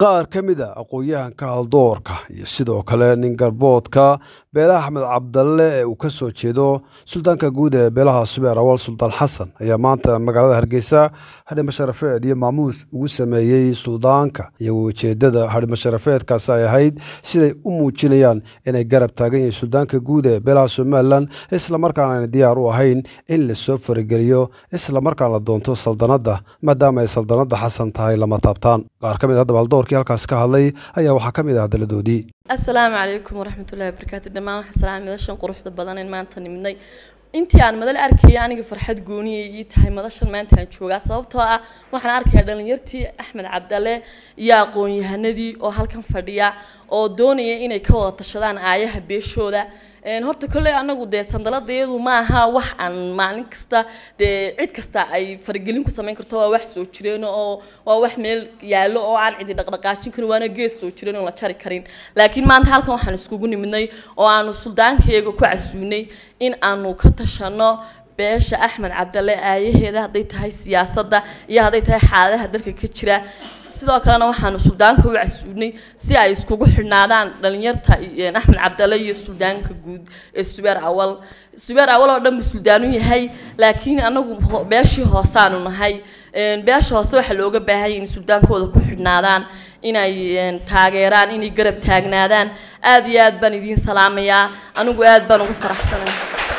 qaar ka mid a aqoon-yahanka haldoorka iyo sidoo kale nin garboodka beelaha axmed cabdalle ee uu ka soo jeedo suldaanka guud ee beelaha subeer awal suldaan xasan ayaa maanta magaalada hargeysa hadhimo sharafeed iyo maamuus ugu sameeyey suldaanka iyagoo ujeedada hadhimo sharafeedkaasi ay ahayd siday u muujinayaan inay garab taagan yihiin suldaanka guud ee beelaha somalilan islamarkaana ayna diyaar u ahayn in lasoo farigeliyo islamarkaan la doonto saldanadda maadaama ay saldanadda xasan tahay lama taabtaan qaar ka mid haddaba haldoorkii halkaas ka hadlay ayaa waxaa ka mid ah hadalladoodii assalaamu calaykum waraxmatullahi wabarakaatu dhammaan waxaan salaamay madashan quruxda badan in maanta nimidnay intii aan madal arkaya aniga farxad gooniyay ii tahay madashan maanta aan joogaa sababtoo ah waxaan arkayaa dhalinyartii axmed cabdalle iyo aqoon-yahanadii oo halkan fadhiya oo doonaya inay ka wada tashadaan aayaha beeshooda horta kolley anagu dee sandaladayadu ma aha wax aan maalin kasta dee cid kasta ay faragelin ku samayn karto waa wax soo jireen oo waa wax meel yaallo oo aan cidi dhaqdhaqaajin karin waana geed soo jireen oo la jari karin laakiin maanta halkan waxaan iskugu nimidnay oo aanu suldaankayaga ku casuunay in aanu ka tashano beesha axmed cabdalle aayaheeda hadday tahay siyaasadda iyo hadday tahay xaaladaha dalka ka jira sidoo kalena waxaanu suldaanka u casuunay si ay iskugu xidhnaadaan dhalinyarta axmed cabdalle iyo suldaanka guud ee subeer awal subeer awal oo dhan buu suldaanu yahay laakiin anagu beeshii hoosaanu nahay beesha hoose waxaa looga baahan yahay in suldaankooda ku xidhnaadaan inay taageeraan inay garab taagnaadaan aada iyo aad baan idiin salaamayaa anigu aad baan ugu faraxsanay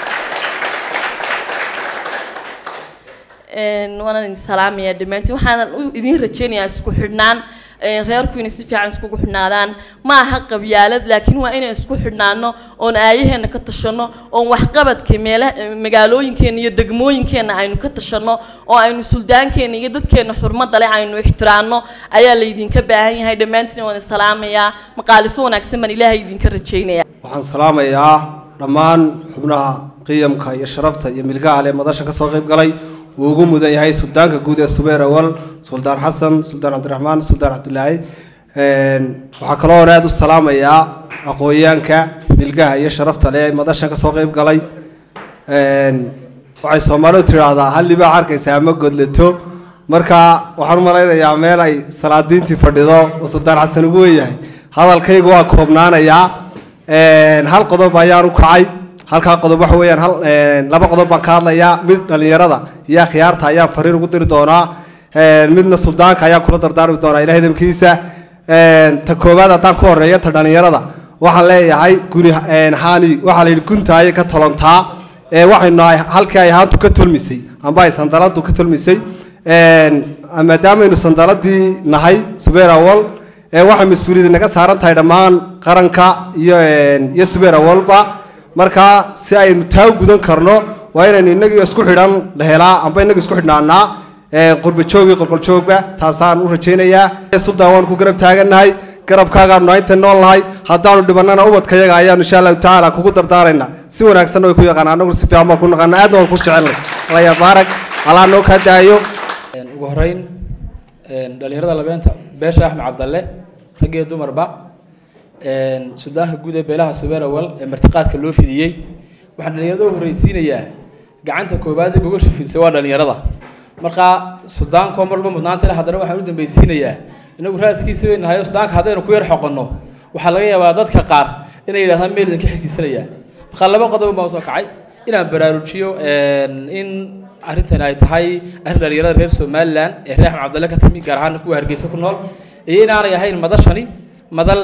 waanaan idin salaamayaa dhammaantiin waxaan idiin rajeynayaa isku xidhnaan reerku inay si fiican iskugu xidhnaadaan ma aha qabyaalad laakiin waa inay isku xidhnaano oon aayaheena ka tashano oon waxqabadka meela magaalooyinkeena iyo degmooyinkeena aynu ka tashano oo aynu suldaankeena iyo dadkeena xurmada leh aynu ixtiraano ayaa laydinka baahan yahay dhammaantiin waan salaamayaa maqaalifo wanaagsan baan ilaahay idinka rajeynaya waxaan salaamayaa dhammaan xubnaha qiyamka iyo sharafta iyo milgaha leh madasha kasoo qayb galay uu ugu mudan yahay suldaanka guud ee subeer awal suldaan xasan suldaan cabdiraxmaan suldaan cabdilaahi waxaa kaloo aada u salaamayaa aqoonyaanka milgaha iyo sharafta leh madashan kasoo qayb galay waxay soomaalidu tidhaahdaa halli baa arkaysaa ma godlato marka waxaan u malaynayaa meel ay salaadiintii fadhido oo suldaan xasan ugu weyahay hadalkaygu waa koobnaanayaa hal qodob ayaan u kacay halkaa qodob waxa weeyaan hal laba qodob baan ka hadlayaa mid dhalinyarada iyo akhyaarta ayaan fariin ugu diri doonaa midna suldaanka ayaan kula dardaarmi doonaa ilahay dabkiisa ta koowaad haddaan ku horeeya ta dhalinyarada waxaan leeyahay guni haani waxaa la yidhi guntaaye ka tolontaa waxaynu nahay halkii ay haantu ka tolmisay amba ay sandaladu ka tolmisay maadaamaynu sandaladii nahay subeer awal waxay mas-uuliyadda naga saaran tahay dhammaan qaranka iyo iyo subeer awalba markaa si aynu taa gudan karno waa inaynu inagii isku xidhan la helaa amba inagii isku xidhnaanaa qurbajoogii qolqoljoogba taasaan u rajaynayaa suldaan waanu ku garab taagannahay garabkaagaanu inta nool nahay haddaanu dhibannana ubadkayaga ayaanu insha allahu tacaala kugu dardaaraynaa si wanaagsanna way ku yaqaan anaguna si fiican baan ku naqana aadna waan ku jecelnay alaya baarag alaa noo kaa daayo ugu horeyn dhalinyarada labeenta beesha axmed cabdalle rag iyo dumarba suldaanka guud ee beelaha subeer awal ee martiqaadka loo fidiyey waxaan dhalinyarada u horreysiinayaa gacanta koowaad ee gogosha fidisay waa dhalinyarada markaa suldaanko mar walba mudnaanta leh haddana waxaan u dambaysiinayaa inagu raaskiisa bay nahay suldaanka haddaynu ku yar xoqonno waxaa laga yaabaa dadka qaar inay yidhahdaan meel idinka xigtiisanaya markaa laba qodob baan usoo kacay inaan baraarujiyo in arrintan ay tahay arrin dhalinyarada reer somalilan ee reer axmed cabdalle ka timi gaar ahaan kuwa hargeysa ku nool iyo inaanay ahayn madashani madal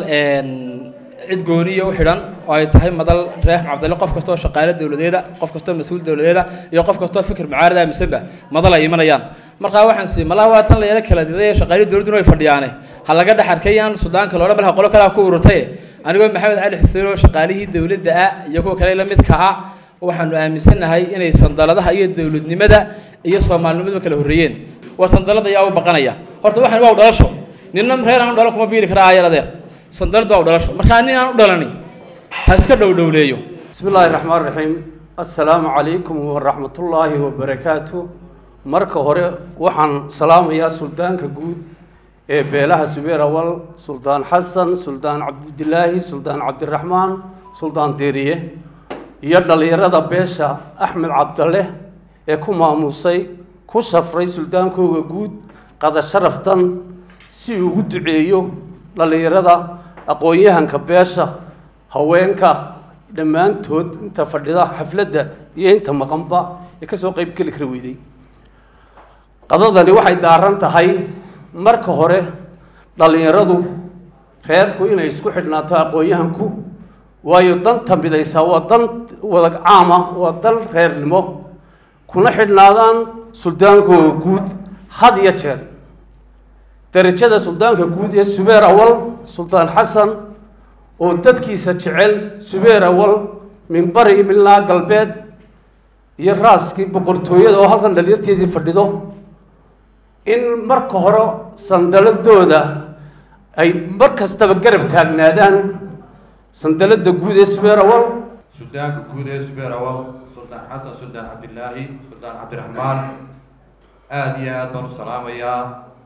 cid gooniya u xidhan oo ay tahay madal reer axmed cabdalle qof kastoo shaqaale dowladeeda qof kastoo mas-uul dowladeeda iyo qof kastoo fikir mucaarad aaminsanba madal ay imanayaan markaa waxaan sii malaha waa tan la yaro kala diday shaqaale dowladduna way fadhiyaane ha laga dhex arkayaan sudaanka loodhan malaha qolo kalea ku ururtay anigoo maxamed cali xuseen oo shaqaalihii dowladda ah iyo kuwa kale la midka ah waxaanu aaminsannahay inay sandaladaha iyo dowladnimada iyo soomaalinimadu kala horreeyeen waa sandalada ayaa u baqanaya horta waxaan waa u dhalasho ninna reer aan u dhalan kuma biiri karaa ayar adeer sandaladu waa u dhalasho markaa nin aan u dhalani ha iska dhowdhowleeyo bismi illaahi raxmaan raxiim assalaamu calaykum waraxmatullaahi wabarakaatu marka hore waxaan salaamayaa suldaanka guud ee beelaha subeer awal suldaan xasan suldaan cabdilaahi suldaan cabdiraxmaan suldaan deeriye iyo dhallinyarada beesha axmed cabdalle ee ku maamusay ku safray suldaankooga guud qada sharaftan si ugu duceeyo dhallinyarada aqoon-yahanka beesha haweenka dhammaantood inta fadhida xafladda iyo inta maqanba ee kasoo qeyb geli kara weyday qadadani waxay daaran tahay marka hore dhallinyaradu reerku inay isku xidhnaato aqoon-yahanku waayo danta midaysaa waa dan wada caama waa dan reernimo kuna xidhnaadaan suldaankooda guud had iyo jeer darajada suldaanka guud ee subeer awal suldaan xasan oo dadkiisa jecel subeer awal min bari milnaa galbeed iyo raaskii boqortooyada oo halkan dhalinyarteedii fadhido in marka hore sandaladooda ay mar kastaba garab taagnaadaan sandalada guud ee subeer awal suldaanka guud ee subeer awal suldaan xasan suldaan cabdilaahi suldaan cabdiraxmaan aada iyo aada baan u salaamayaa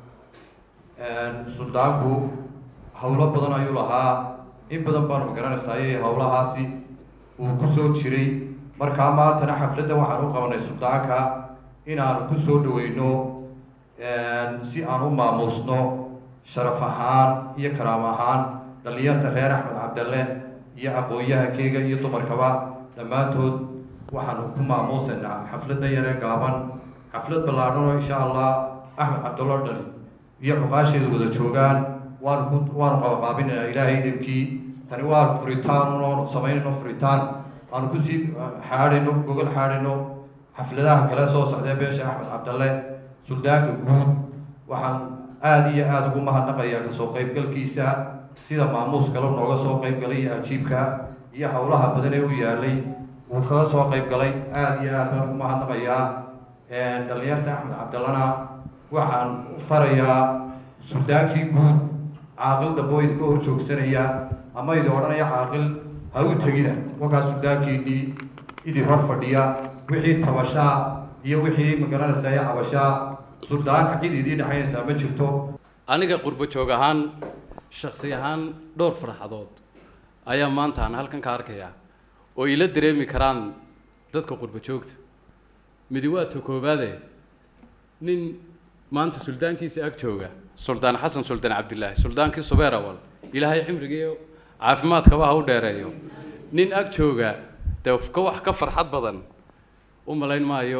suldaanku howlo badan ayuu lahaa in badan baanu magaranaysaa iyo howlahaasi uu ku soo jiray markaa maantana xafladda waxaan u qabanay suldaanka inaanu ku soo dhaweyno si aan u maamuusno sharaf ahaan iyo karaam ahaan dhallinyarta reer axmed cabdalle iyo aqoon-yahankeyga iyo dumarkaba dhammaantood waxaanu ku maamuusaynaa xafladda yaree gaaban xaflad ballaadhan oo insha allah axmed cabdallo dhali iyo cuqaasheedu wada joogaan waanu ku waanu qabaqaabinaynaa ilaahay idabkii tani waa furitaan unoonu samaynayno furitaan aanu kusii xaadhayno gogol xaadhayno xafladaha kale soo socdee beesha axmed cabdalle suldaanka guud waxaan aada iyo aada ugu mahadnaqayaa kasoo qaybgalkiisa sida maamuus kale nooga soo qaybgalay iyo ajiibka iyo howlaha badan ee u yaalay uu kaga soo qaybgalay aada iyo aad baan ugu mahadnaqayaa dhalinyarta axmed cabdallana waxaan u farayaa suldaankii guud caaqil damboo idinka hor joogsanaya ama idin odhanaya caaqil ha u tegina wakaa suldaankiinii idin hor fadhiya wixii tabashaa iyo wixii magaranaysaa iyo cabashaa suldaanka cid idii dhexaynaysaa ma jirto aniga qurbo joog ahaan shaksi ahaan dhowr farxadood ayaa maanta aan halkan ka arkayaa oo ila dareemi karaan dadka qurbo joogta midi waa ta koobaade nin maanta suldaankiisa ag jooga suldaan xasan suldaan cabdilaahi suldaankii subeer awal ilaahay cimrigiiyo caafimaadkaba ha u dheereeyo nin ag jooga dee ka wax ka farxad badan u malayn maayo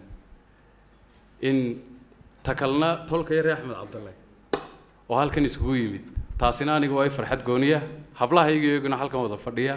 in takalna tolka yare axmed cabdalle oo halkan iskugu yimid taasina aniga waa i farxad gooniya hablahayga iyaguna halkan wada fadhiya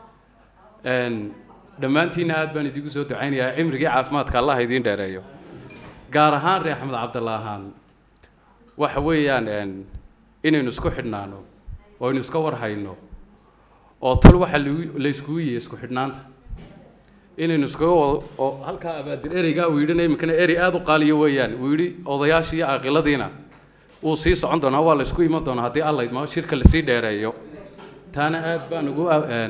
dhammaantiinna aad baan idigu soo ducaynayaa cimrigii caafimaadka allah idiin dheereeyo gaar ahaan reer axmed cabdalle ahaan waxa weeyaan inaynu isku xidhnaano oo aynu iska warhayno oo tol waxa la iskugu yihi isku xidhnaanta inaynu iskaga wado oo halkaa abaadir ereygaa uu yidhina iminkana erey aada u qaaliyo weeyaan uu yidhi odayaashii iyo caaqiladiina wuu sii socon doonaa waa la isku iman doonaa haddii alla idmo shirka lasii dheereeyo taana aad baan ugu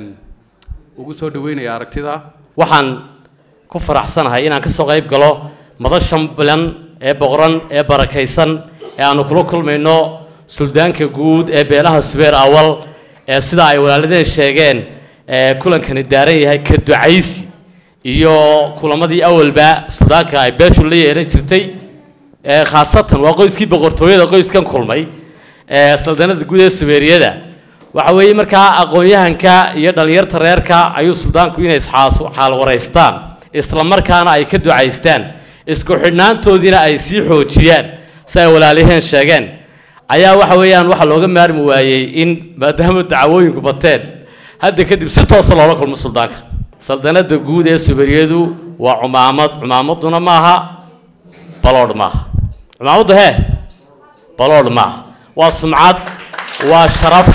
ugu soo dhaweynaya aragtida waxaan ku faraxsanahay inaan ka soo qayb galo madashan bilan ee boqoran ee barakaysan ee aanu kula kulmayno suldaanka guud ee beelaha subeer awal ee sida ay walaaladeen sheegeen ee kulankani daaran yahay ka ducaysi iyo kulamadii awalba suldaanka ay beeshu la yeelan jirtay ee khaasatan waa qoyskii boqortooyada qoyskan kulmay ee saldanada guud ee subeeriyada waxa weeye markaa aqoon-yahanka iyo dhallinyarta reerka ayuu suldaanku inay isxaasu xaal waraystaan isla markaana ay ka ducaystaan isku xidhnaantoodiina ay sii xoojiyaan si ay walaaliheen sheegeen ayaa waxa weeyaan waxaa looga maarmi waayey in maadaama dacwooyinku bateen hadda kadib si toosa loola kulmo suldaanka saldanada guud ee subariyadu waa cumaamad cumaamaduna maaha baloodh maaha cumaamaddu hee baloodh maaha waa sumcad waa sharaf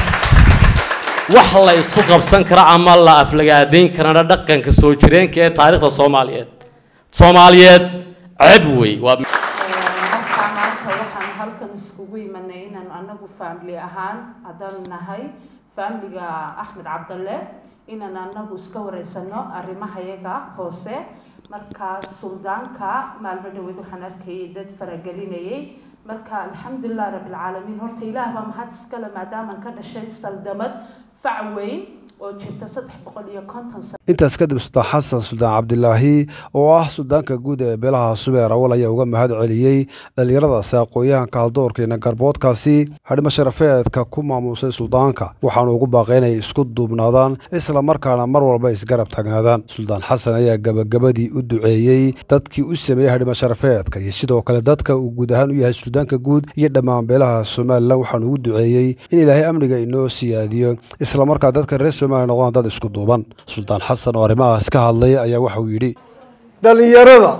wax la isku qabsan kara ama la aflagaadayn karana dhaqanka soo jireenka ee taariikhda soomaaliyeed soomaaliyeed ceb wey waa markaa maanta waxaan halkan iskugu imanay inaan anagu family ahaan haddaanu nahay familiga axmed cabdalle inaan anagu iska wareysano arrimahayaga hoose markaa suldaanka maalmo dhaweed waxaan arkayay dad faragelinayay marka alxamdulilah rabbilcaalamiin horta ilaah baa mahad iskale maadaamaan ka dhashay saldamad fac weyn oo jirta saddex boqol iyo konton sano intaas kadib suldaan xasan suldaan cabdilaahi oo ah suldaanka guud ee beelaha subeer awal ayaa uga mahad celiyey dhallinyaradaasi aqoon-yahanka haldoorka iyo garboodkaasi hadhimo sharafeedka ku maamuusay suldaanka waxaanu ugu baaqay inay isku duubnaadaan islamarkaana mar walba isgarab taagnaadaan suldaan xasan ayaa gabagabadii u duceeyey dadkii u sameeyey hadhimo sharafeedka iyo sidoo kale dadka uu guud ahaan u yahay suldaanka guud iyo dhammaan beelaha somalilan waxaanu ugu duceeyey in ilaahay amniga inoo siyaadiyo islamarkaa dadka reer somaliya noqdaan dad isku duuban suldaan xasan oo arrimahaas ka hadlay ayaa waxa uu yidhi dhallinyarada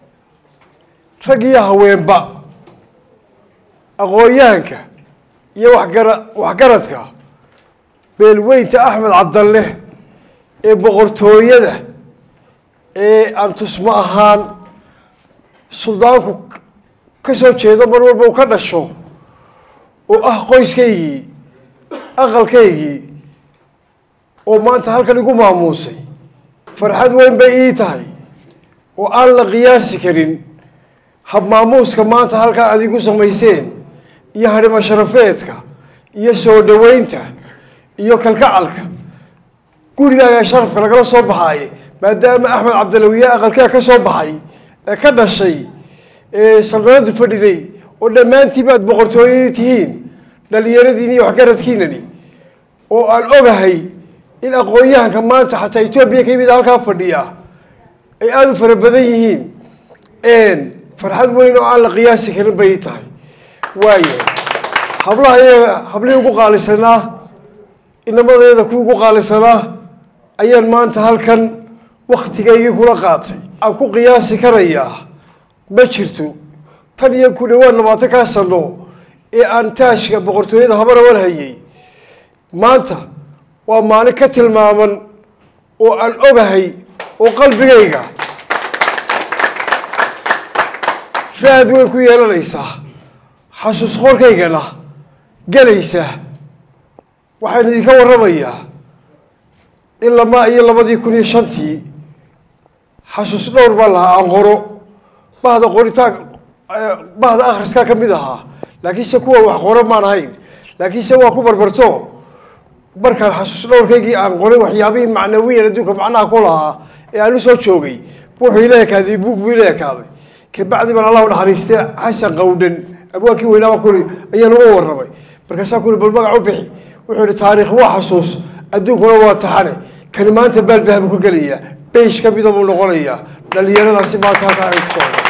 rag iyo haweenba aqoon-yahanka iyo waxgara waxgaradka beelweynta axmed cabdalle ee boqortooyada ee aan tusmo ahaan suldaanku ka soo jeedo mar walba uu ka dhasho oo ah qoyskaygii aqalkaygii oo maanta halkan igu maamuusay farxad weyn bay ii tahay oo aan la qiyaasi karin hab maamuuska maanta halkaa aad igu samayseen iyo hadhimo sharafeedka iyo soo dhoweynta iyo kalkacalka gurigaaga sharafka lagala soo baxaaye maadaama axmed cabdilawiye aqalkaa ka soo baxay ee ka dhashay ee saldanadu fadhiday oo dhammaantiiba aad boqortooyadii tihiin dhallinyaradiini iyo waxgaradkiinani oo aan ogahay in aqoon-yahanka maanta xataa etoobiya ka yimid halkaa fadhiya ay aada u fara badan yihiin farxad weyn oo aan la qiyaasi karin bay tahay waaya hablaha iyaga hablihii ugu qaalisanaa inamadeeda kuwii ugu qaalisanaa ayaan maanta halkan waktigaygii kula qaatay aan ku qiyaasi karayaa ma jirto tan iyo ku dhawaad labaatan kaa sano ee aan taashka boqortooyada habarawal hayay maanta waa maalin ka tilmaaman oo aan ogahay oo qalbigayga raad weyn ku yeelanaysaa xasuus qorkaygana gelaysa waxaan idinka warramayaa in lamaa iyo labadii kun iyo shantii xasuus dhowr baan lahaa aan qoro bahda qoritaan bahda akhriskaa ka mid ahaa laakiinse kuwa wax qoro maan ahayn laakiinse waa ku barbarto markaan xasuus dhowrkaygii aan qoray waxyaabihii macnawiyan adduunka macnaha ku lahaa ee aan u soo joogay wuxuu ila ekaaday buug buu ila ekaaday kabacdi baan allahu naxariistay xasan qawdhan abwaankii weynaaba kuli ayaan uga warramay markaasaa kuli bal magac u bixi wuxuu ihi taariikh waa xasuus adduunkuna waa taxane kani maanta baalbaha buu ka gelayaa beish ka mida buu noqonayaa dhallinyaradaasi maanta halkaa ay ku socda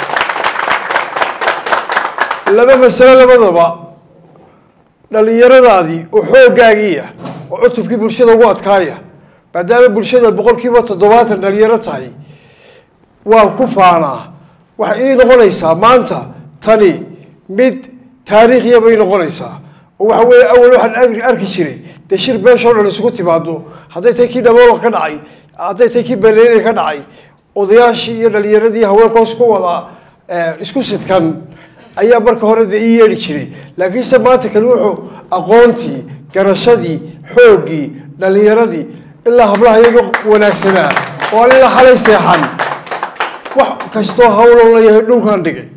laba masalo labadaba dhallinyaradaadii oo xooggaagiiya oo cutubkii bulshada ugu adkaaya maadaama bulshada boqol kiiba toddobaatan dhalinyaro tahay waan ku faanaa waxay ii noqonaysaa maanta tani mid taariikhiya bay noqonaysaa oo waxa weeye awal waxaan arki arki jiray dee shir beeshoo dhan isugu timaado hadday tahay kii dhaboolka ka dhacay hadday tahay kii baleynay ka dhacay odayaashii iyo dhalinyaradii haweenkoos ku wada isku sidkan ayaa marka hore dee ii yeedhi jiray laakiinse maanta kale wuxuu aqoontii garashadii xooggii dhalinyaradii ilaa hablaha iyaga wanaagsanaa oo aan ilaa xalay seexan wax kastoo hawlo la yahay dhulkan dhigay